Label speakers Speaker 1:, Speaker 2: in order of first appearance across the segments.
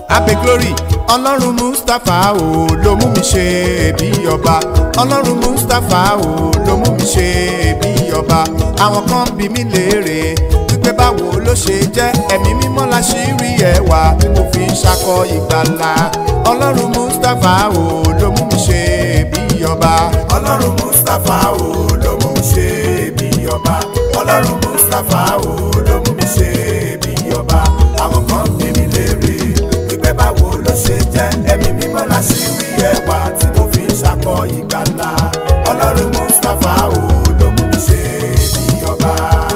Speaker 1: abe glory ọlọ́run mustapha o ló mú mi ṣe bí ọba ọlọ́run mustapha o ló mú mi ṣe bí ọba àwọn kan bí mi léèrè wípé báwo ló ṣe jẹ́ ẹ̀mí mímọ́ la ṣì rí ẹwà tí mo fi ń ṣakọ ìgbàlà ọlọ́run mustapha o ló mú mi ṣe bí ọba ọlọ́run mustapha o ló mú mi ṣe bí ọba ọlọ́run mustapha o ló mú mi ṣe bí ọba àwọn kan bí mi léèrè wípé báwo ló ṣe jẹ́ ẹ̀mí mímọ́ la ṣì rí ẹwà tí mo fi ń ṣakọ ìgbàlà ọlọ́run mustapha o ló mú mi ṣe bí ọba.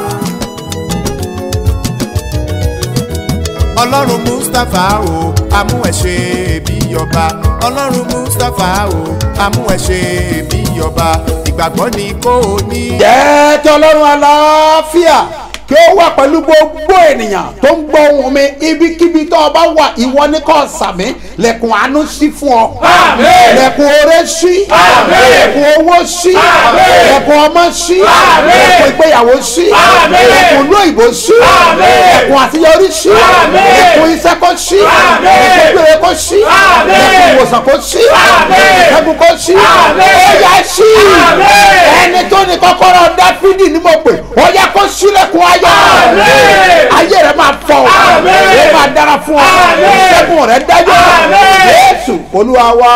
Speaker 1: ọlọ́run mustapha o amú ẹ ṣe bí ọba ọlọ́run mustapha o amú ẹ ṣe bí ọba ìgbàgbọ́ ni kò ní.
Speaker 2: jẹ́ kí ọlọ́run aláfíà kí ó wà pẹ̀lú gbogbo ènìyàn tó ń gbọ́ ohùn mi ibikíbi tó o bá wà ìwọ ní kò sàmì lẹ̀kùn àánú sí fún ọ.
Speaker 3: Àmín.
Speaker 2: lẹ̀kùn oore sí.
Speaker 3: Àmín.
Speaker 2: lẹ̀kùn owó sí.
Speaker 3: Àmín.
Speaker 2: lẹ̀kùn ọmọ sí.
Speaker 3: Àmín.
Speaker 2: lẹ̀kùn ìgbéyàwó sí.
Speaker 3: Àmín.
Speaker 2: lẹ̀kùn ìlú òyìnbó sí.
Speaker 3: Àmín.
Speaker 2: lẹ̀kùn àṣeyọrí sí.
Speaker 3: Àmín.
Speaker 2: lẹ̀kùn iṣẹ́ kó sí.
Speaker 3: Àmín.
Speaker 2: lẹ̀kùn ìgbére kó sí.
Speaker 3: Àmín.
Speaker 2: lẹ̀kùn ìwòsàn kó sí.
Speaker 3: Àmín.
Speaker 2: ìṣẹ́gun kó sí.
Speaker 3: Àmín.
Speaker 2: ó yá sí.
Speaker 3: Àmín.
Speaker 2: ẹni tó ní kọ́kọ́rọ́ dáfídì ní mo pè ó yá kó sílẹ̀kùn ayọ̀
Speaker 3: Àmín.
Speaker 2: ayé rẹ máa fọ ọ
Speaker 3: Àmín.
Speaker 2: ó máa dára fún ọ
Speaker 3: Àmín.
Speaker 2: ìṣẹ́gun rẹ dájú
Speaker 3: Àmín.
Speaker 2: Jésù Olúwa wa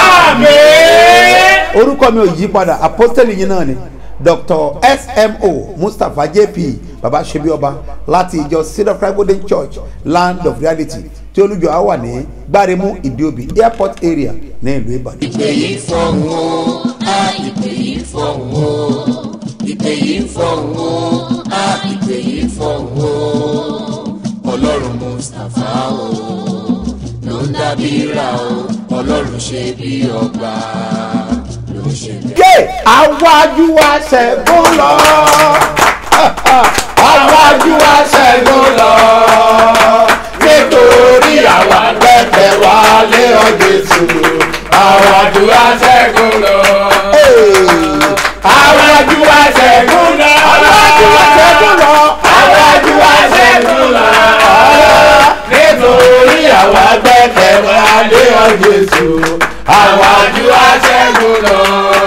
Speaker 3: Àmín.
Speaker 2: orúkọ mi ò yí padà apostoli yìí náà ni Dr. smo Mustapha JP baba sebi ọba láti ìjọ Cedar of Golden Church Land of Reality tí olùjọ á wà ní gbáremú ìdíòbí airport area ní ìlú Ìbàdàn.
Speaker 4: ìpè yìí fọ̀hún o a ìpè yìí fọ̀hún o ìpè yìí fọ̀hún o a ìpè yìí fọ̀hún o ọlọ́run mustapha o ló ń dábìíra o ọlọ́run ṣe bí ọba ló ń ṣe bí.
Speaker 2: gé àwájú wa ṣẹ́gun lọ. àwájú wa ṣẹ́gun lọ. nítorí àwa gbẹ́kẹ̀ wá lé ọ Jésù.
Speaker 3: Àwàdù aṣẹ́gun lọ. Àwàdù aṣẹ́gun lọ.
Speaker 2: àwájú wa ṣẹ́gun lọ.
Speaker 3: Àwàdù aṣẹ́gun lọ. Nítorí àwa gbẹ́kẹ̀ wá lé ọ Jésù. Àwàdù aṣẹ́gun lọ.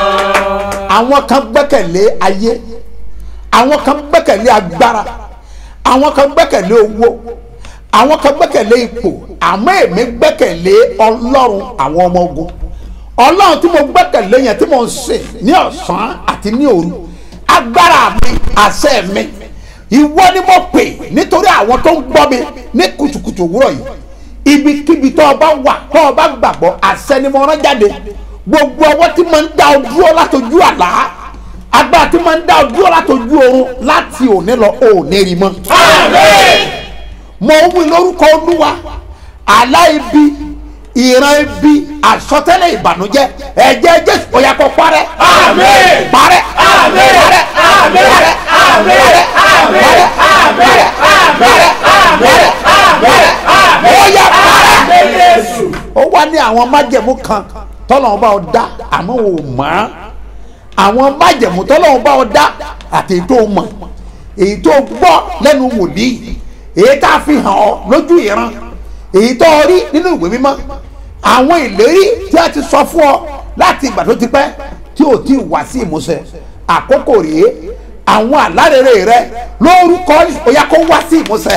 Speaker 2: àwọn kan gbẹ́kẹ̀lé ayé àwọn kan gbẹ́kẹ̀lé agbára àwọn kan gbẹ́kẹ̀lé owó àwọn kan gbẹ́kẹ̀lé ipò àmọ́ èmi gbẹ́kẹ̀lé ọlọ́run àwọn ọmọ ogun ọlọ́run tí mo gbẹ́kẹ̀lé yẹn tí mo ń sìn ní ọ̀sán àti ní òru agbára mi àṣẹ mi ìwọ ni mo pè nítorí àwọn tó ń gbọ́ mi ní kùtùkùtù òwúrọ̀ yìí ibikíbi tó o bá wà tó o bá gbàgbọ́ àṣẹ ni mo rán jáde gbogbo ọwọ́ tí mo ń dá ọ dúró látọjú àlá agbára tí mo ń dá ọ dúró látọjú oorun láti òní lọ òní rí mọ́.
Speaker 3: Àmín.
Speaker 2: mo ń wí lórúkọ olúwa àlá ibi ìran ibi àsọtẹ́lẹ̀ ìbànújẹ́ ẹ̀jẹ̀ jésù ó yá kó parẹ́.
Speaker 3: Àmín.
Speaker 2: parẹ́.
Speaker 3: Àmín.
Speaker 2: parẹ́.
Speaker 3: Àmín.
Speaker 2: parẹ́.
Speaker 3: Àmín.
Speaker 2: parẹ́.
Speaker 3: Àmín.
Speaker 2: parẹ́.
Speaker 3: Àmín.
Speaker 2: parẹ́.
Speaker 3: Àmín.
Speaker 2: parẹ́.
Speaker 3: Àmín.
Speaker 2: ó yá parẹ́
Speaker 3: Àmín Jésù.
Speaker 2: ó wá ní àwọn májẹ̀mú kan tọ́lọ́run bá ọ dá àmọ́ ò mọ̀ án àwọn májẹ̀mú tọ́lọ́run bá ọ dá àti èyí tó mọ̀ èyí tó gbọ́ lẹ́nu wòlíì èyí tá a fi hàn ọ́ lójú ìran èyí tó rí nínú ìwé mímọ́ àwọn ìlérí tí a ti sọ fún ọ láti ìgbà tó ti pẹ́ tí ò tí ì wá sí ìmúṣẹ àkókò rèé àwọn àlárèrè rẹ lórúkọ ó yá kó wá sí ìmúṣẹ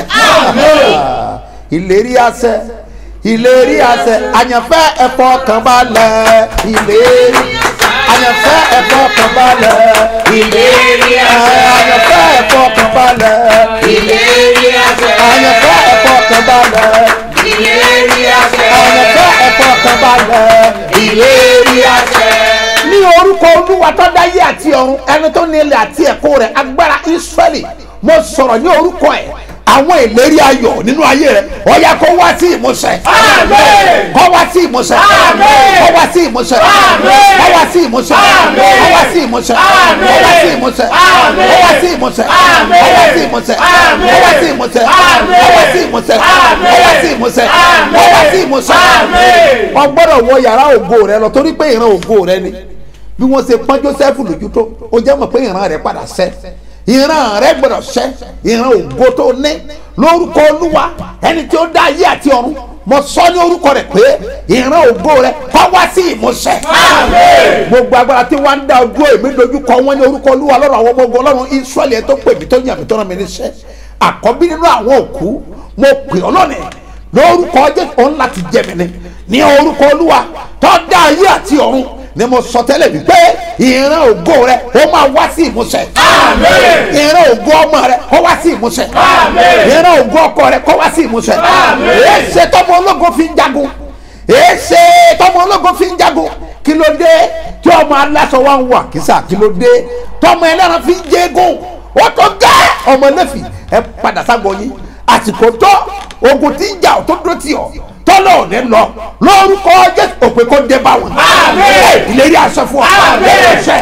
Speaker 2: ìlérí àṣẹ ìlérí àṣẹ àyànfẹ́ ẹ̀fọ́ kan balẹ̀ ìlérí àyànfẹ́ ẹ̀fọ́ kan balẹ̀
Speaker 3: Ìlérí àṣẹ.
Speaker 2: àyànfẹ́ ẹ̀fọ́ kan balẹ̀
Speaker 3: Ìlérí àṣẹ.
Speaker 2: àyànfẹ́ ẹ̀fọ́ kan balẹ̀
Speaker 3: Ìlérí àṣẹ.
Speaker 2: àyànfẹ́ ẹ̀fọ́ kan balẹ̀
Speaker 3: Ìlérí àṣẹ.
Speaker 2: ní orúkọ olúwa tó dáyé àti ọ̀run ẹni tó ní ilẹ̀ àti ẹ̀kọ́ rẹ̀ agbára israẹli mo sọ̀rọ̀ ní orúkọ ẹ̀ àwọn ìlérí ayọ̀ nínú ayé rẹ̀ ó yá kó wá sí ìmúṣẹ.
Speaker 3: Àmín.
Speaker 2: kó wá sí ìmúṣẹ.
Speaker 3: Àmín.
Speaker 2: kó wá sí ìmúṣẹ.
Speaker 3: Àmín.
Speaker 2: kó wá sí ìmúṣẹ.
Speaker 3: Àmín.
Speaker 2: kó wá sí ìmúṣẹ.
Speaker 3: Àmín.
Speaker 2: kó wá sí ìmúṣẹ.
Speaker 3: Àmín.
Speaker 2: kó wá sí ìmúṣẹ.
Speaker 3: Àmín.
Speaker 2: kó wá sí ìmúṣẹ.
Speaker 3: Àmín.
Speaker 2: kó wá sí ìmúṣẹ.
Speaker 3: Àmín.
Speaker 2: kó wá sí ìmúṣẹ.
Speaker 3: Àmín.
Speaker 2: kó wá sí ìmúṣẹ.
Speaker 3: Àmín.
Speaker 2: kó wá sí ìmúṣẹ.
Speaker 3: Àmín.
Speaker 2: wọ́n gbọ́dọ̀ wọ yàrá ògo rẹ lọ torí pé ìran ògo rẹ ni bí wọ́n ṣe pọ́n Joseph lójú tó ó jẹ́ mọ̀ pé ìran rẹ̀ padà ṣẹ ìran rẹ̀ gbọ́dọ̀ ṣẹ ìran ògo tó ní lórúkọ olúwa ẹni tí ó dá ayé àti ọ̀run mo sọ ní orúkọ rẹ pé ìran ògo rẹ kọ́ wá sí ìmúṣẹ. gbogbo agbára tí wọ́n ń dá ojú èmi dojú kọ wọ́n ní orúkọ olúwa lọ́rọ̀ àwọn ọmọ ogun ọlọ́run israẹli tó pè mí tó yàn mí tó rán mi níṣẹ́ àkọ́bí nínú àwọn òkú mo pè ọ́ lónìí lórúkọ jésù òun láti jẹ mi ni ní orúkọ olúwa tó dá ayé àti ọ̀run ni mo sọ tẹ́lẹ̀ wípé ìran ògo rẹ ó máa wá sí ìmúṣẹ. ìran ògo ọmọ rẹ kó wá sí ìmúṣẹ. ìran ògo ọkọ rẹ kó wá sí ìmúṣẹ. èsè tọmọ ológo fi ń jagun èsè tọmọ ológo fi ń jagun kí ló dé tí ọmọ aláṣọ wa ń wà kísà kí ló dé tọmọ ẹlẹ́ran fi ń jẹ́gùn ó tó gẹ́ ọmọ lẹ́fì ẹ padà ságbọ́ yín àsìkò tó ogun tí ń jà ọ́ tó dúró tì ọ́ tọ́lọ̀ ò ní lọ lórúkọ jésù òpè kó dé bá wọn. ìlérí aṣọ fún wa. ṣe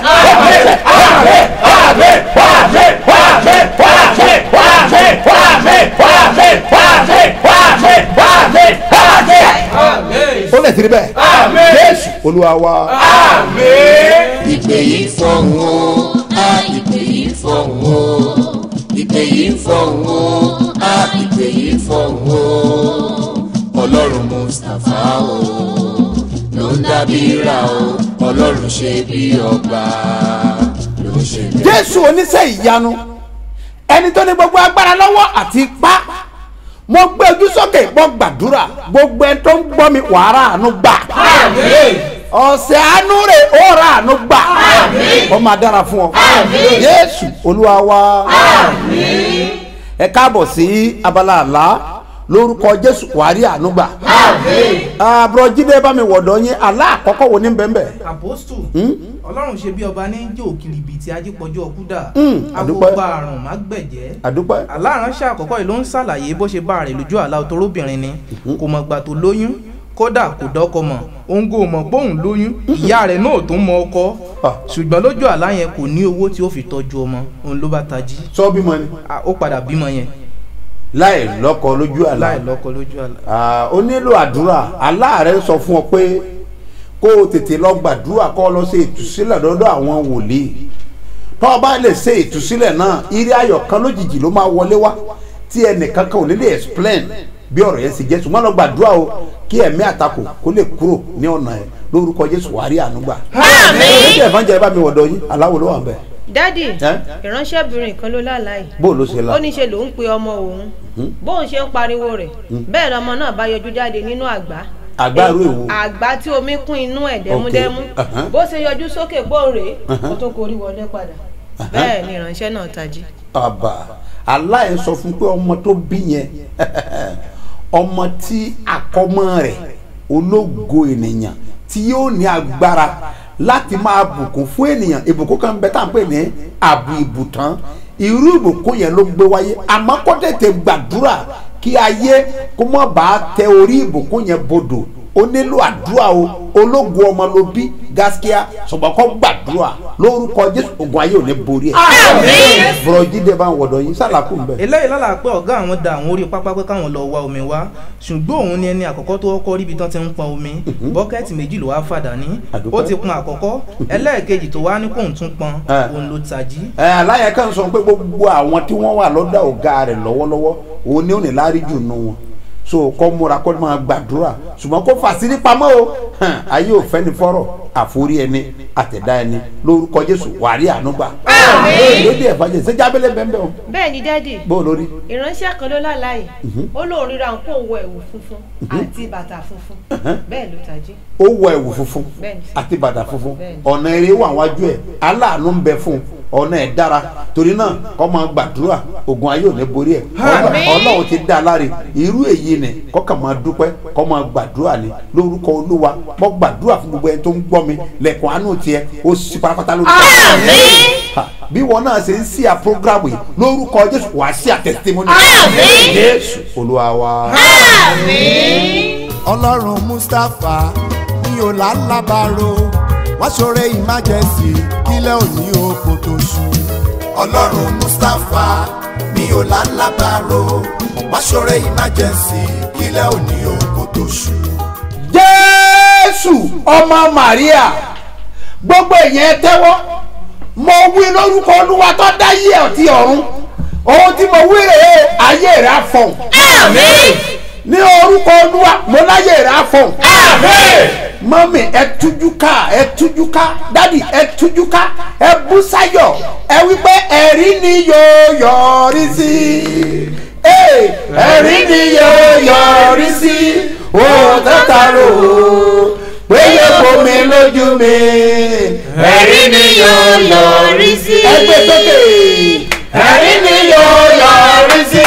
Speaker 2: ó lè tiri bẹ́ẹ̀ jésù olúwa wa.
Speaker 4: ìpè yìí fọ̀hún o a ìpè yìí fọ̀hún o ìpè yìí fọ̀hún o a ìpè yìí fọ̀hún o ọlọ́run mustapha o ló ń dábìíra o ọlọ́run ṣe bí ọba ló ń ṣe bí.
Speaker 2: jésù oníṣẹ́ ìyanu ẹni tó ní gbogbo agbára lọ́wọ́ àti ipá mo gbé ojú sókè mo gbàdúrà gbogbo ẹni tó ń gbọ́ mi wàrà àánú gbà ọ̀sẹ̀ àánú rẹ̀ ó ra àánú gbà ó máa dára fún ọ jésù olúwa wa ẹ káàbọ̀ sí abala àlá lórúkọ jésù wàrí àánú gbà àbúrò jíde bá mi wọ̀dọ̀ yín àlá àkọ́kọ́ wo ní bẹ́ẹ̀
Speaker 5: apostu ọlọ́run ṣe bí ọba ní jẹ́ òkìrì ibi tí ajípọ̀jù ọkúdà
Speaker 2: àdúpẹ́.
Speaker 5: agbógbá àrùn má gbẹ̀jẹ́
Speaker 2: àdúpẹ́
Speaker 5: aláránṣẹ́ àkọ́kọ́ yìí ló ń ṣàlàyé bó ṣe bá rẹ̀ lójú àlá òtóróbìnrin ni kò mọ̀ gbà tó lóyún kódà kò dọ́kọ mọ̀ òun kò mọ̀ pé òun lóyún ìyá rẹ̀ náà tó mọ ọkọ
Speaker 2: Ah.
Speaker 5: ṣùgbọ́n lójú àlá yẹn kò ní owó tí ó fi tọ́jú ọmọ òun ló bá tají
Speaker 2: sọ bímọ ni
Speaker 5: Ah, ó padà bímọ yẹn
Speaker 2: láì lọ́kọ lójú àlá
Speaker 5: láì lọ́kọ lójú àlá
Speaker 2: Ah, ó nílò àdúrà aláàárẹ̀ sọ fún ọ pé kó o tètè lọ gbàdúrà kó o lọ ṣe ìtúsílẹ̀ lọ́dọ̀ àwọn wòlíì tó o bá lè ṣe ìtúsílẹ̀ náà ire ayọ̀ kan lójijì ló máa wọlé wá tí ẹnìkan kan ò ní lè explain bí ọ̀rọ̀ yẹn ṣe jẹ́ ṣùgbọ́n lọ gbàdúrà o kí ẹ̀mí àtakò kó lè kúrò ní ọ̀nà ẹ̀ lórúkọ jésù wàá rí àánú gbà. ẹ̀jẹ̀ ìfọ̀njẹ́ bá mi wọ̀dọ̀ yín aláwo ló wà ń bẹ̀.
Speaker 6: dádì
Speaker 2: Ẹ́?
Speaker 6: ìránṣẹ́bìnrin kan ló lálàá
Speaker 2: bó o ló ṣe la.
Speaker 6: ó ní ṣe lòun pe ọmọ òun bóun ṣe ń pariwo rẹ̀ bẹ́ẹ̀ lọmọ náà bá yọjú jáde nínú àgbá
Speaker 2: Àgbá irú èwo?
Speaker 6: àgbá tí omi kún inú ẹ̀ dẹ́múdẹ́mú
Speaker 2: uh-huh.
Speaker 6: bó ṣe yọjú sókè gbóòrè ó tún korí wọlé padà bẹ́ẹ̀ ni ìránṣẹ́ náà tají.
Speaker 2: àbà aláì sọ fún pé ọmọ tó bí yẹn ọmọ tí àkọ́mọ rẹ̀ ológo ènìyàn tí yóò ní agbára láti máa bùkún fún ènìyàn ìbùkún kan bẹ tá à ń pè ní àbù ìbùtán irú ìbùkún yẹn ló gbé wáyé àmọ́ kó tètè gbàdúrà kí ayé kó mọ̀ bá tẹ orí ìbùkún yẹn bodò ó nílò àdúrà o ológun ọmọ ló bí gaskiya ṣùgbọ́n kó gbàdúrà lórúkọ jésù ogun ayé ò ní borí ẹ̀. bùrọ̀ jíde bá ń wọ̀dọ̀ yín sálàkù ń bẹ̀.
Speaker 5: eléyìí lálàá pé ọ̀gá àwọn da àwọn orí pápá pé káwọn lọ wá omi wá ṣùgbọ́n òun ni ẹni àkọ́kọ́ tó kọ́kọ́ ríbi tán ti ń pọn omi bọ́kẹ́tì méjì ló wá fàdà ní
Speaker 2: Àdúpẹ́.
Speaker 5: ó ti pọn àkọ́kọ́ ẹlẹ́ẹ̀kejì tó wá ní kóun tún pọn
Speaker 2: Eh.
Speaker 5: òun ló tají
Speaker 2: ẹ aláyẹ kan sọ pé gbogbo àwọn tí wọ́n wà lọ́dọ̀ ọ̀gá rẹ̀ lọ́wọ́lọ́wọ́ òun ni ó ní lárí jù nù wọn so kọ́ múra kọ́ máa gbàdúrà ṣùgbọ́n kó fàṣírí pamọ́ o hàn, ayé ò fẹ́ni fọ́rọ̀ àforí ẹni àtẹ̀dá ẹni lórúkọ jésù wàrí ànúgbà. lóde ẹ̀fà jẹ ṣé jábẹ́lẹ̀ bẹ́ẹ̀ bẹ́ẹ̀ o
Speaker 6: bẹ́ẹ̀ ni dádì
Speaker 2: bó o lórí.
Speaker 6: ìránṣẹ́ kan ló lálàá yìí ó lóun ríra nǹkó wọ ẹ̀wù funfun àti bàtà funfun bẹ́ẹ̀ ló tají.
Speaker 2: ó wọ ẹ̀wù funfun
Speaker 6: Bẹ́ẹ̀ni.
Speaker 2: àti bàtà funfun
Speaker 6: Bẹ́ẹ̀ni.
Speaker 2: ọ̀nà eré wà wájú ẹ̀ aláàánú ń bẹ fún un ọ̀nà ẹ̀ dára torí náà kọ́ máa gbàdúrà ogun ayé ò ní borí ẹ̀
Speaker 6: Àmín.
Speaker 2: ọlọ́run ti dá a láre irú èyí ni kọ́kà máa dúpẹ́ kọ́ máa gbàdúrà ni lórúkọ olúwa mọ́ gbàdúrà fún gbogbo ẹni tó ń gbọ́ mi lẹ́kùn àánú tiẹ̀ ó sì pátápátá lórúkọ Ha, bí wọn náà ṣe ń sí à programu yìí lórúkọ jésù wàá sí à testimony jésù olúwa wa.
Speaker 1: ọlọ́run mustapha ní ọ̀làlábàárò wá ṣoore emergency kílẹ̀ òní oko tó ṣú. ọlọ́run mustapha ní ọ̀làlábàárò wá ṣoore emergency kílẹ̀ òní oko tó ṣú.
Speaker 2: jésù ọmọ maria gbogbo èèyàn ẹ tẹ́wọ́ mo wí lórúkọ olúwa tó dá yé ọtí ọ̀run ohun tí mo wí rèé ayé rẹ̀ á fọ̀hún. ní orúkọ olúwa mo láyè rà fún
Speaker 3: Àmín.
Speaker 2: mọ́mì ẹ tújú ká ẹ tújú ká dádì ẹ tújú ká ẹ bú sáyọ̀ ẹ wípé ẹ̀rí ni yóò yọrí sí Ee, ẹ̀rí ni yóò yọrí sí òun tátàrò péye bomi lójú mi
Speaker 3: Ẹ̀rí ni yóò yọrí sí.
Speaker 2: ẹgbẹ́ sókè
Speaker 3: Ẹ̀rí ni yóò yọrí sí.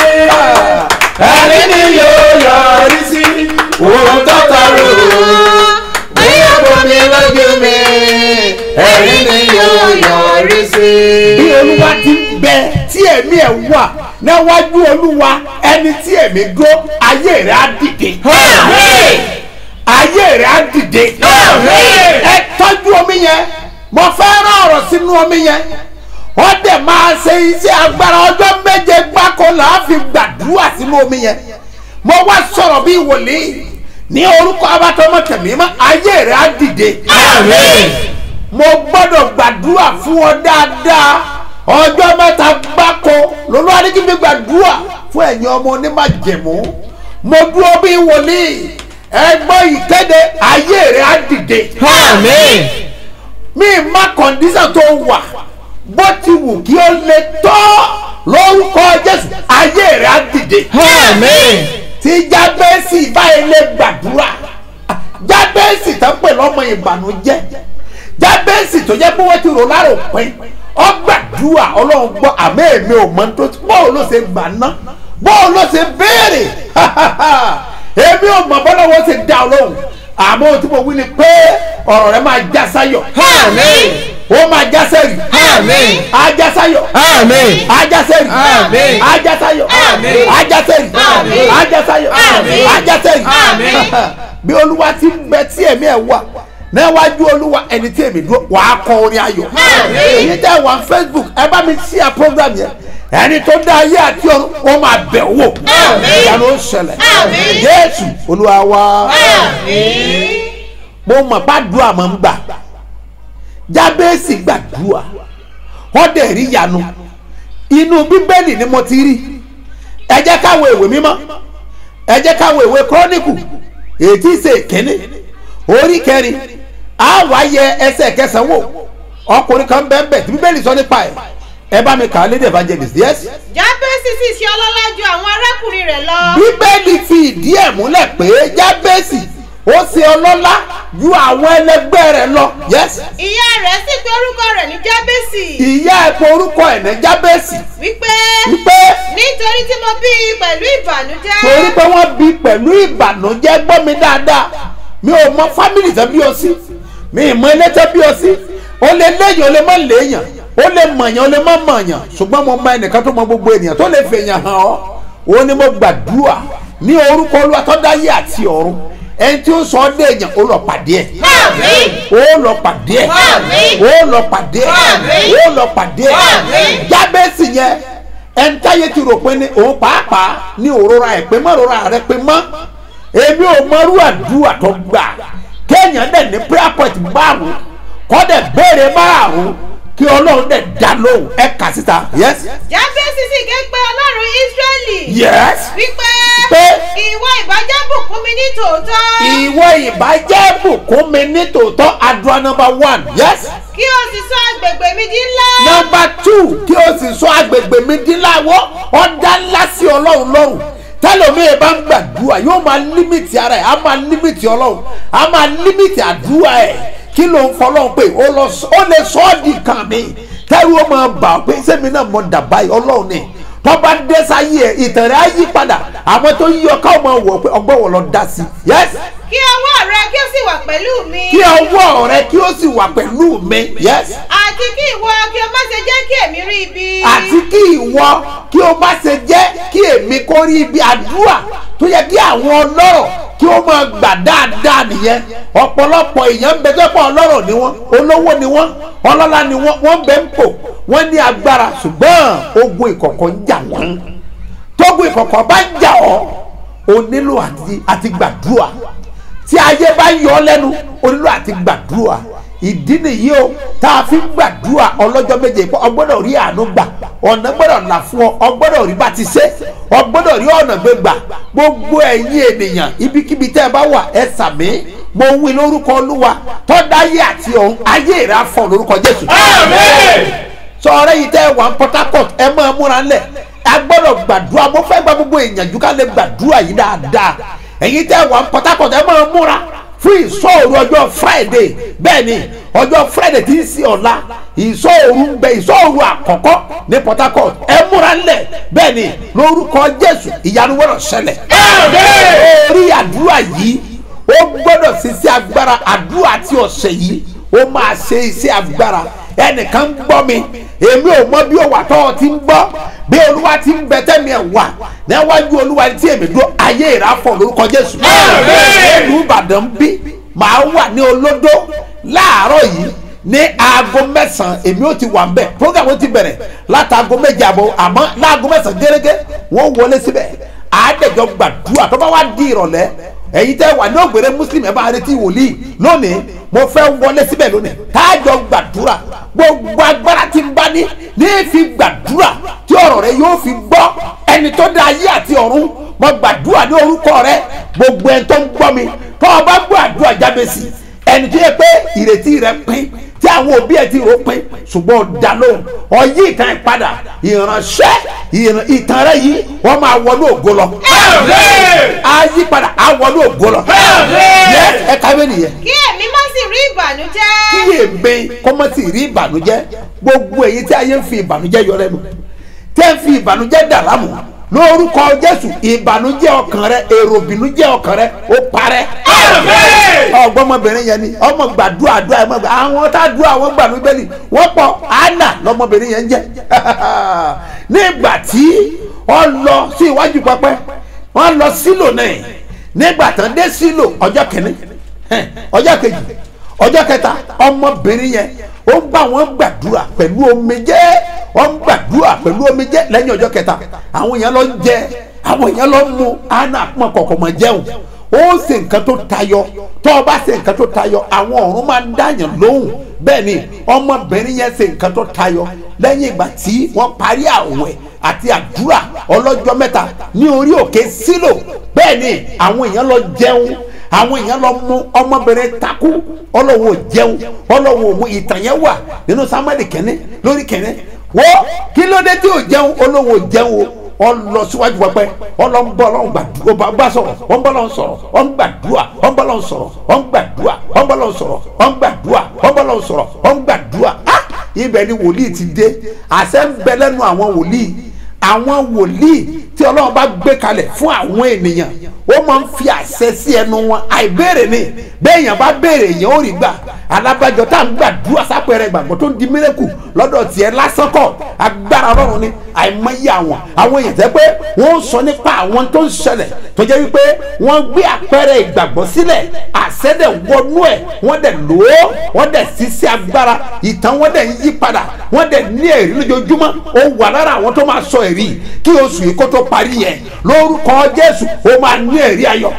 Speaker 3: Ẹ̀rí ni yóò yọrí sí. Òun tó tọrọ. Bóyá bomi lójú mi. Ẹ̀rí ni yóò yọrí sí.
Speaker 2: bí olúwa ti ń bẹ tí ẹ̀mí ẹ̀ wà níwájú olúwa ẹni tí ẹ̀mí dúró ayé rẹ̀ á dìde
Speaker 3: Àmín.
Speaker 2: ayé rẹ̀ á dìde
Speaker 3: Àmín.
Speaker 2: ẹ tọ́jú omi yẹn mo fẹ́ rán ọ̀rọ̀ sínú omi yẹn wọ́n dẹ̀ máa ṣe iṣẹ́ agbára ọjọ́ méje gbáko là á fi gbàdúrà sínú omi yẹn mo wá sọ̀rọ̀ bí wòlíì ní orúkọ abatọmọ tẹ̀mí mọ́ ayé rẹ̀ á dìde
Speaker 3: Àmín.
Speaker 2: mo gbọ́dọ̀ gbàdúrà fún ọ dáadáa ọjọ́ mẹ́ta gbáko lọ́lọ́ adigunmi gbàdúrà fún ẹ̀yin ọmọ onímàjẹ̀mú mo dúró bí wòlíì ẹgbọ́n ìkéde ayé rẹ̀ á dìde
Speaker 3: Àmín.
Speaker 2: mi má kọ̀ǹdíṣàn tó wà bó ti wù kí ó lè tọ́ lórúkọ jésù ayé rẹ̀ á dìde
Speaker 3: Àmín.
Speaker 2: tí jábẹ́sì báyìí lè gbàdúrà jábẹ́sì tó ń pè lọ́mọ ìbànújẹ́ jábẹ́sì tó jẹ́ pé wọ́n ti rò lára òpin ó gbàdúrà ọlọ́run gbọ́ àmọ́ èmi ò mọ tó bọ́ọ̀ ló ṣe gbà ná bọ́ọ̀ ló ṣe béèrè èmi ò mọ bọ́lá wọn ṣe dá ọlọ́run àmọ́ ohun tí mo wí ni pé ọ̀rọ̀ rẹ máa já sáyọ̀
Speaker 3: Àmín.
Speaker 2: ó máa já sẹ́rì
Speaker 3: Àmín.
Speaker 2: ajá sáyọ̀
Speaker 3: Àmín.
Speaker 2: ajá sẹ́rì
Speaker 3: Àmín.
Speaker 2: ajá sáyọ̀
Speaker 3: Àmín.
Speaker 2: ajá sẹ́rì
Speaker 3: Àmín.
Speaker 2: ajá sáyọ̀
Speaker 3: Àmín.
Speaker 2: ajá sẹ́rì
Speaker 3: Àmín.
Speaker 2: bí olúwa ti ń bẹ tí ẹ̀mí ẹ̀ wà níwájú olúwa ẹni tí èmi dúró wàá kọ orin ayọ̀
Speaker 3: Àmín.
Speaker 2: èyí tẹ́ wà facebook ẹ bá mi share program yẹn ẹni tó dá ayé àti ọ̀run wọ́n máa bẹ̀ wò
Speaker 3: Àmín.
Speaker 2: ìyanu ó ṣẹlẹ̀
Speaker 3: Àmín.
Speaker 2: jésù olúwa wa
Speaker 3: Àmín.
Speaker 2: mo mọ̀ bá dùn àmọ́ ń gbà jábẹ́sì gbàdúrà wọ́n dẹ̀ rí yanu inú bíbélì ni mo ti rí ẹ jẹ́ káwọn ìwé mímọ́ ẹ jẹ́ káwọn ìwé kọ́níkù ètí ṣe kínní orí kẹrin á wá yẹ ẹsẹ̀ kẹsàn-án wò ọkùnrin kan bẹ́ẹ̀ bẹ́ẹ̀ tí bíbélì sọ nípa ẹ̀ ẹ bá mi kà á lédè evangelist yes
Speaker 6: jábẹ́sì sì ṣe ọlọ́lá ju àwọn arákùnrin rẹ̀ lọ.
Speaker 2: bíbélì fi ìdí ẹ̀ múlẹ̀ pé jábẹ́sì ó ṣe ọlọ́lá ju àwọn ẹlẹgbẹ́ rẹ̀ lọ yes
Speaker 6: ìyá rẹ̀ sì pe orúkọ rẹ̀ ní jábẹ́sì.
Speaker 2: ìyá ẹ̀ pé orúkọ ẹ̀ ní jábẹ́sì
Speaker 6: wípé
Speaker 2: wípé
Speaker 6: nítorí tí mo bí i pẹ̀lú ìbànújẹ́.
Speaker 2: torí pé wọ́n bí pẹ̀lú ìbànújẹ́ gbọ́ mi dáadáa mi ò mọ fámìlì tán bí o sí mi ì mọ ilé tán bí o sí o lè léyìn o lè má léyìn o lè mọ̀yàn o lè má mọ̀yàn ṣùgbọ́n mo mọ ẹnìkan tó mọ gbogbo ènìyàn tó lè fèèyàn hàn ọ́ o ní mo gbàdúrà ní orúkọ olúwa tó dáyé àti ọ̀run ẹni tí ó sọ ọ́ déèyàn ó lọ pàdé ẹ̀
Speaker 3: Àmín.
Speaker 2: ó lọ pàdé ẹ̀
Speaker 3: Àmín.
Speaker 2: ó lọ pàdé ẹ̀
Speaker 3: Àmín.
Speaker 2: ó lọ pàdé ẹ̀
Speaker 3: Àmín.
Speaker 2: jábẹ́sì yẹn ẹntáyé ti rò pé ní òun pàápàá ní òrora ẹ̀ pé mọ́ òrora rẹ pé mọ́ èmi ò mọ́rú àdúrà tó gbà kéèyàn dẹ̀ ní prayer point márùn kọ́ dẹ̀ béèrè márùn kí ọlọ́run dẹ̀ dá lóhùn ẹ̀ kà síta yes
Speaker 6: jábẹ́sì sì ké pe ọlọ́run ísírẹ́lì.
Speaker 2: yes
Speaker 6: wípé
Speaker 2: Pé.
Speaker 6: ìwọ ìbàjẹ́ bùkún mi ní tòótọ́.
Speaker 2: ìwọ ìbàjẹ́ bùkún mi ní tòótọ́ àdúrà number one yes
Speaker 6: kí o sì sọ agbègbè mi di ńlá.
Speaker 2: number two kí o sì sọ agbègbè mi dín láwọ́ ọ̀dà ńlá sí ọlọ́run lọ́rùn tẹlomiye bá ń gbàdúrà yóò máa límìtì ara ẹ̀ á máa límìtì ọlọ́run á máa límìtì àdúrà ẹ̀ kí ló ń fọlọ́run pé ó lọ sọ- ó lè sọ ọ́ di kàn mí tẹ́rù ó máa bà ọ́ pé sẹ́mi náà mọ̀ dàbá yìí ọlọ́run ni tọ́ba dé sáyé ẹ̀ ìtàn rẹ̀ á yí padà àwọn tó yí ọ káwọn máa wọ̀ pé ọgbọ́n wọn lọ dá sí i yes
Speaker 6: kí ọwọ́ rẹ kí o sì wà pẹ̀lú mi.
Speaker 2: kí ọwọ́ rẹ kí ó sì wà pẹ̀lú mi yes
Speaker 6: àti kí ìwọ kí o má ṣe jẹ́ kí èmi rí ibi.
Speaker 2: àti kí ìwọ kí o má ṣe jẹ́ kí èmi kó rí ibi àdúrà tó yẹ kí àwọn ọlọ́rọ̀ kí ó máa gbà dáadáa nìyẹn ọ̀pọ̀lọpọ̀ èèyàn ń bẹ tó pọ̀ ọlọ́rọ̀ ni wọ́n olówó ni wọ́n ọlọ́lá ni wọ́n wọ́n bẹ ń pò wọ́n ní agbára ṣùgbọ́n ogun ìkọ̀kọ̀ ń jà wọ́n tógun ìkọ̀kọ̀ bá ń jà ọ́ o nílò àti àti gbàdúrà tí ayé bá yọ ọ́ lẹ́nu o nílò àti gbàdúrà ìdí nìyí o tá a fi ń gbàdúrà ọlọ́jọ́ méje pé ọgbọ́dọ̀ rí àánú gbà ọ̀nà gbọ́dọ̀ là fún ọ ọgbọ́dọ̀ rí bá ti ṣe ọgbọ́dọ̀ rí ọ̀nà gbé gbà gbogbo ẹ̀yin ènìyàn ibikíbi tẹ́ ẹ bá wà ẹ sàmí mo wí lórúkọ olúwa tọ́dáyé àti ọ̀hún ayé rẹ̀ á fọ̀ lórúkọ jésù. sọ̀rọ̀ yìí tẹ́ ẹ wà ní port harcourt ẹ máa múra ńlẹ̀ a gbọ́dọ̀ gbàdúrà mo fẹ́ gba gbogbo ìyànjú ká lè gbàdúrà yìí dáadáa ẹ̀yin tẹ́ ẹ wà ní port harcourt ẹ máa múra fún ìsọ̀rù ọjọ́ friday bẹ́ẹ̀ ni ọjọ́ friday tí ń sí ọ̀la ìsọ̀rù ń bẹ ìsọ̀rù àkọ́kọ́ ní port harcourt ẹ múra ńlẹ̀ bẹ́ẹ̀ ni lórúkọ jésù ìyanu wọ́rọ̀ ṣẹlẹ̀ orí àdúrà yìí ó gbọ́dọ̀ ṣe iṣẹ́ agbára àdúrà tí ọ̀sẹ̀ yìí ó máa ṣe iṣẹ́ agbára ẹnìkan ń gbọ́ mi èmi ò mọ bí ó wà tọ́ ọ ti ń gbọ́ bí olúwa ti ń bẹ tẹ́mi ẹ̀ wà níwájú olúwa tí èmi dúró ayé ìráfọ̀ lórúkọ jésù. ìlú ìbàdàn bí màá wà ní olódó láàárọ̀ yìí ní aago mẹ́sàn-án èmi ò ti wà ń bẹ̀ program ó ti bẹ̀rẹ̀ látàgò méje àbọ̀ àmọ́ láago mẹ́sàn-án gẹ́gẹ́ wọ́n wọlé síbẹ̀ àádẹ́jọ́ gbàdúrà tó bá wá di ìrọ̀lẹ́ ẹ̀yin tẹ́ wà ní ògbèrè muslim ẹ̀ bá retí wòlíì lónìí mo fẹ́ wọlé síbẹ̀ lónìí táàjọ gbàdúrà gbogbo agbára tí ń bá ní ní fi gbàdúrà tí ọ̀rọ̀ rẹ yóò fi gbọ́ ẹni tó dá ayé àti ọ̀run mo gbàdúrà ní orúkọ rẹ gbogbo ẹni tó ń gbọ́ mi tó o bá gbọ́ àdúrà jáde sí ẹni tó yẹ pé ìrètí rẹ pín tí àwọn òbí ẹ ti rò pín ṣùgbọ́n ọ̀dà lóhùn ọ̀yí ìtàn ìpadà ìránṣẹ́ ìtàn rẹ yìí wọ́n máa wọnú ògo lọ. ayí padà á wọnú ògo lọ. ẹ káwé nìyẹn.
Speaker 6: kí èmi má sì rí ìbànújẹ́.
Speaker 2: kí èmi kọ́mọ́ sì rí ìbànújẹ́ gbogbo èyí tí ayé ń fi ìbànújẹ́ yọ lẹ́nu tẹ́ ń fi ìbànújẹ́ dà lámù lórúkọ jésù ìbànújẹ́ ọkàn rẹ èrò ìbìnújẹ́ ọkàn rẹ ó parẹ́. ọgbọ́n ọmọbìnrin yẹn ni ọmọ gbàdúrà àdúrà ẹ̀ mọ̀ gbà àwọn tá a dúrà àwọn gbàdúrà bẹ́ẹ̀ ni wọ́n pọ̀ anna lọmọbìnrin yẹn ń jẹ́ nígbà tí wọ́n lọ sí iwájú pẹpẹ wọ́n lọ sílò náà nígbà tán dé sílò ọjọ́ kìíní ọjọ́ kejì ọjọ́ kẹta ọmọbìnrin yẹn ó ń bá wọn gbàdúrà pẹ̀lú omijé ó ń gbàdúrà pẹ̀lú omijé lẹ́yìn ọjọ́ kẹta àwọn èèyàn lọ ń jẹ àwọn èèyàn lọ ń mu àná àpọ̀n kọ̀ọ̀kan mọ̀ jẹun ó ṣe nǹkan tó tayọ tó o bá ṣe nǹkan tó tayọ àwọn ọ̀run máa ń dáyàn lóhùn bẹ́ẹ̀ ni ọmọbìnrin yẹn ṣe nǹkan tó tayọ lẹ́yìn ìgbà tí wọ́n parí àwẹ̀ àti àdúrà ọlọ́jọ́ mẹ́ta ní orí òkè sílò bẹ́ẹ̀ ni àwọn èèyàn lọ jẹun àwọn èèyàn lọ mú ọmọbìnrin takú ọlọ́wọ́ jẹun ọlọ́wọ́ òmu ìtàn yẹn wà nínú samuel kẹ́ni lórí kẹ́ni wọ́n kí ló dé tí ò jẹun ọlọ́wọ́ jẹun o ọlọ síwájú pẹpẹ ọlọ́nbọ́ ọlọ́run gbàdúrà ọba bá sọ̀rọ̀ ọ̀nbọ́lọ́ sọ̀rọ̀ ọ̀ngbàdúrà ọ̀nbọ́lọ́ sọ̀rọ̀ ọ̀ngbàdúrà ọ̀nbọ́lọ́ sọ̀rọ̀ ọ̀ngbàdúrà ọ̀nbọ́lọ́ sọ̀rọ̀ ọ̀ngbàdúrà ah ibẹ̀ ni wòlíì ti dé àṣẹ ń bẹ lẹ́nu àwọn wòlíì àwọn wòlíì tí ọlọ́run bá gbé kalẹ̀ fún àwọn ènìyàn ó máa ń fi àṣẹ sí ẹnu wọn àìbéèrè ni béèyàn bá béèrè èèyàn ó rí gbà alábàjọ tá à ń gbàdúrà sápẹrẹ ìgbàgbọ́ tó ń di mírẹ́kù lọ́dọ̀ tiẹ̀ lásán kọ́ agbára ọlọ́run ni àìmọye àwọn àwọn èèyàn tẹ́ pé wọ́n ń sọ nípa àwọn tó ń ṣẹlẹ̀ tó jẹ́ wípé wọ́n gbé àpẹẹrẹ ìgbàgbọ́ sílẹ̀ àṣẹ dẹ̀ wọnú ẹ̀ wọ́n dẹ̀ lò ó wọ́n dẹ̀ ṣiṣẹ́ agbára ìtàn wọ́n dẹ̀ ń yí padà wọ́n dẹ̀ ní ẹ̀rí lójoojúmọ́ ó wà lára àwọn tó máa sọ ẹ̀rí kí oṣù yìí kó tó parí yẹn lórúkọ jésù ó máa ní ẹ̀rí ayọ̀